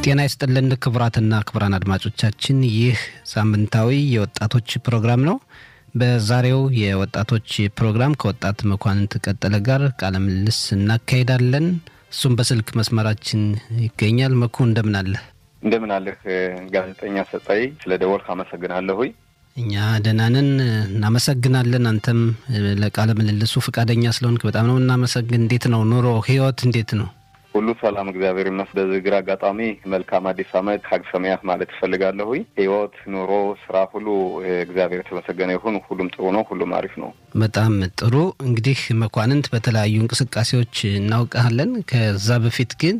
ጤና ይስጥልን ክቡራትና ክቡራን አድማጮቻችን ይህ ሳምንታዊ የወጣቶች ፕሮግራም ነው። በዛሬው የወጣቶች ፕሮግራም ከወጣት መኳንንት ቀጠለ ጋር ቃለ ምልልስ እናካሄዳለን። እሱም በስልክ መስመራችን ይገኛል። መኩ እንደምን አለህ? እንደምን አለህ ጋዜጠኛ ሰጣይ፣ ስለ ደወልክ አመሰግናለሁ። እኛ ደህና ነን፣ እናመሰግናለን። አንተም ለቃለ ምልልሱ ፈቃደኛ ስለሆንክ በጣም ነው እናመሰግን። እንዴት ነው ኑሮ፣ ህይወት እንዴት ነው? ሁሉ ሰላም እግዚአብሔር ይመስገን። በዚህ አጋጣሚ መልካም አዲስ ዓመት ሀግ ሰማያት ማለት እፈልጋለሁ። ህይወት፣ ኑሮ፣ ስራ ሁሉ እግዚአብሔር የተመሰገነ ይሁን። ሁሉም ጥሩ ነው። ሁሉም አሪፍ ነው። በጣም ጥሩ። እንግዲህ መኳንንት በተለያዩ እንቅስቃሴዎች እናውቃለን። ከዛ በፊት ግን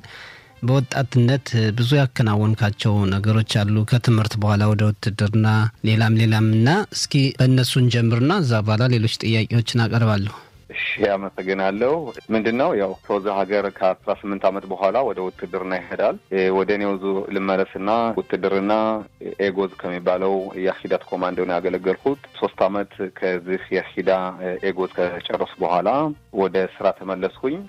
በወጣትነት ብዙ ያከናወንካቸው ነገሮች አሉ። ከትምህርት በኋላ ወደ ውትድርና፣ ሌላም ሌላም እና እስኪ በእነሱን ጀምርና እዛ በኋላ ሌሎች ጥያቄዎችን አቀርባለሁ። እሺ አመሰግናለሁ። ምንድን ነው ያው ከወዛ ሀገር ከአስራ ስምንት ዓመት በኋላ ወደ ውትድርና ይሄዳል። ወደ እኔው ልመለስና ውትድርና ኤጎዝ ከሚባለው የሂዳት ኮማንዶ ነው ያገለገልኩት። ሶስት ዓመት ከዚህ የሂዳ ኤጎዝ ከጨረሱ በኋላ ወደ ስራ ተመለስኩኝ።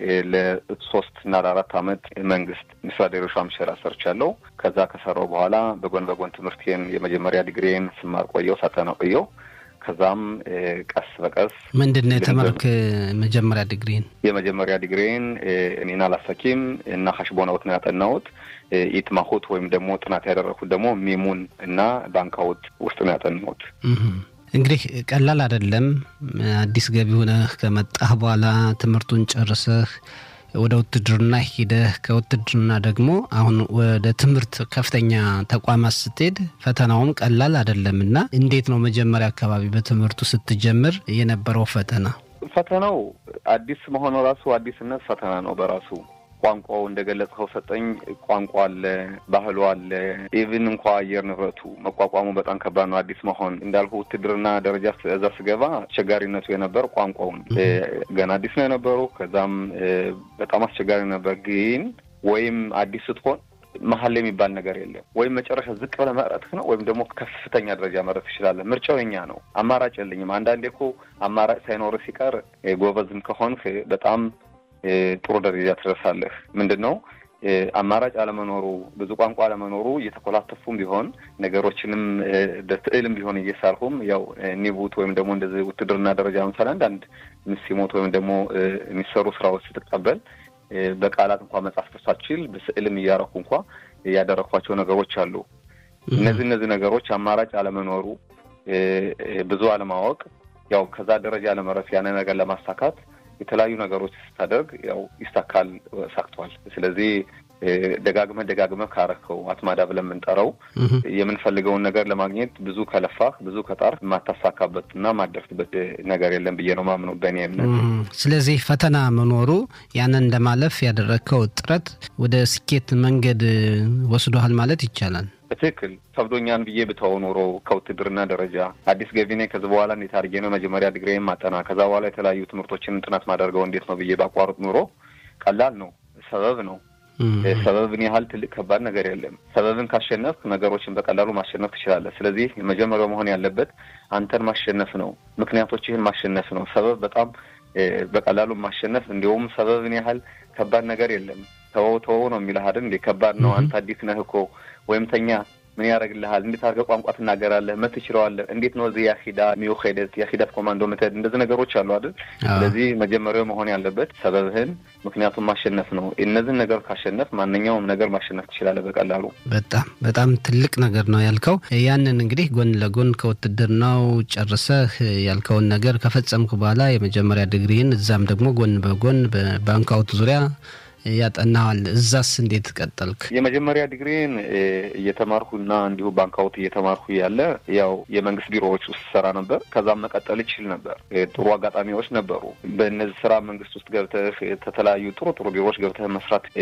ለሶስት እና ለአራት ዓመት መንግስት ሚኒስትር ሻምሸራ ሰርቻለሁ። ከዛ ከሰራው በኋላ በጎን በጎን ትምህርቴን የመጀመሪያ ዲግሪን ስማር ቆየው ሳጠና ቆየው ከዛም ቀስ በቀስ ምንድን ነው የተማርክ? መጀመሪያ ዲግሪን የመጀመሪያ ዲግሪን እኔን አላሰኪም እና ሀሽቦናውት ነው ያጠናሁት። ኢትማሁት ወይም ደግሞ ጥናት ያደረኩት ደግሞ ሚሙን እና ባንካውት ውስጥ ነው ያጠናሁት። እንግዲህ ቀላል አይደለም። አዲስ ገቢ ሆነህ ከመጣህ በኋላ ትምህርቱን ጨርሰህ ወደ ውትድርና ሂደህ ከውትድርና ደግሞ አሁን ወደ ትምህርት ከፍተኛ ተቋማት ስትሄድ ፈተናውም ቀላል አይደለም እና እንዴት ነው መጀመሪያ አካባቢ በትምህርቱ ስትጀምር የነበረው ፈተና? ፈተናው አዲስ መሆኑ ራሱ አዲስነት ፈተና ነው በራሱ ቋንቋው እንደገለጽከው ሰጠኝ ቋንቋ አለ፣ ባህሉ አለ። ኢቭን እንኳ አየር ንብረቱ መቋቋሙ በጣም ከባድ ነው። አዲስ መሆን እንዳልኩ ውትድርና ደረጃ እዛ ስገባ አስቸጋሪነቱ የነበር ቋንቋውን ገና አዲስ ነው የነበሩ። ከዛም በጣም አስቸጋሪ ነበር። ግን ወይም አዲስ ስትሆን መሀል ላይ የሚባል ነገር የለም። ወይም መጨረሻ ዝቅ ብለህ መቅረትህ ነው ወይም ደግሞ ከፍተኛ ደረጃ መረት ትችላለህ። ምርጫው የኛ ነው። አማራጭ የለኝም። አንዳንዴ እኮ አማራጭ ሳይኖርህ ሲቀር ጎበዝም ከሆንህ በጣም ጥሩ ደረጃ ትደርሳለህ። ምንድን ነው አማራጭ አለመኖሩ ብዙ ቋንቋ አለመኖሩ እየተኮላተፉም ቢሆን ነገሮችንም በትዕልም ቢሆን እየሳልሁም ያው ኒቡት ወይም ደግሞ እንደዚህ ውትድርና ደረጃ ለምሳሌ አንዳንድ ሚስሞት ወይም ደግሞ የሚሰሩ ስራዎች ስትቀበል በቃላት እንኳ መጻፍ ተሳችል በስዕልም እያረኩ እንኳ ያደረኳቸው ነገሮች አሉ። እነዚህ እነዚህ ነገሮች አማራጭ አለመኖሩ ብዙ አለማወቅ ያው ከዛ ደረጃ ለመረፍ ያንን ነገር ለማሳካት የተለያዩ ነገሮች ስታደርግ ያው ይሳካል፣ ሳክቷል። ስለዚህ ደጋግመህ ደጋግመህ ካረከው አትማዳ ብለን የምንጠራው የምንፈልገውን ነገር ለማግኘት ብዙ ከለፋህ ብዙ ከጣር የማታሳካበት እና የማደርስበት ነገር የለም ብዬ ነው ማምነው በእኔ እምነት። ስለዚህ ፈተና መኖሩ ያንን እንደማለፍ ያደረግከው ጥረት ወደ ስኬት መንገድ ወስዶሃል ማለት ይቻላል። በትክክል ከብዶኛን ብዬ ብተው ኖሮ ከውትድርና ደረጃ አዲስ ገቢ ነኝ። ከዚህ በኋላ እንዴት አድርጌ ነው መጀመሪያ ዲግሪዬን ማጠና፣ ከዛ በኋላ የተለያዩ ትምህርቶችን ጥናት ማደርገው እንዴት ነው ብዬ ባቋርጥ ኑሮ ቀላል ነው። ሰበብ ነው። ሰበብን ያህል ትልቅ ከባድ ነገር የለም። ሰበብን ካሸነፍ ነገሮችን በቀላሉ ማሸነፍ ትችላለህ። ስለዚህ መጀመሪያው መሆን ያለበት አንተን ማሸነፍ ነው። ምክንያቶችህን ማሸነፍ ነው። ሰበብ በጣም በቀላሉ ማሸነፍ እንዲሁም ሰበብን ያህል ከባድ ነገር የለም። ተወው ተወው ነው የሚልህ አይደል እንዴ? ከባድ ነው። አንተ አዲስ ነህ እኮ ወይም ተኛ ምን ያደርግልሃል? እንዴት አድርገህ ቋንቋ ትናገራለህ? መት ትችለዋለህ? እንዴት ነው እዚህ የሂዳ ሚውሄደት የሂዳት ኮማንዶ ምትሄድ? እንደዚህ ነገሮች አሉ አይደል? ስለዚህ መጀመሪያው መሆን ያለበት ሰበብህን፣ ምክንያቱም ማሸነፍ ነው። እነዚህን ነገር ካሸነፍ ማንኛውም ነገር ማሸነፍ ትችላለህ በቀላሉ። በጣም በጣም ትልቅ ነገር ነው ያልከው። ያንን እንግዲህ ጎን ለጎን ከውትድርናው ጨርሰህ ያልከውን ነገር ከፈጸምክ በኋላ የመጀመሪያ ዲግሪህን እዛም ደግሞ ጎን በጎን በባንካውት ዙሪያ ያጠናዋል። እዛስ እንዴት ቀጠልክ? የመጀመሪያ ዲግሪን እየተማርኩና እንዲሁ ባንካውት እየተማርኩ ያለ ያው የመንግስት ቢሮዎች ውስጥ ሰራ ነበር። ከዛም መቀጠል ይችል ነበር። ጥሩ አጋጣሚዎች ነበሩ። በእነዚህ ስራ መንግስት ውስጥ ገብተህ ከተለያዩ ጥሩ ጥሩ ቢሮዎች ገብተህ መስራት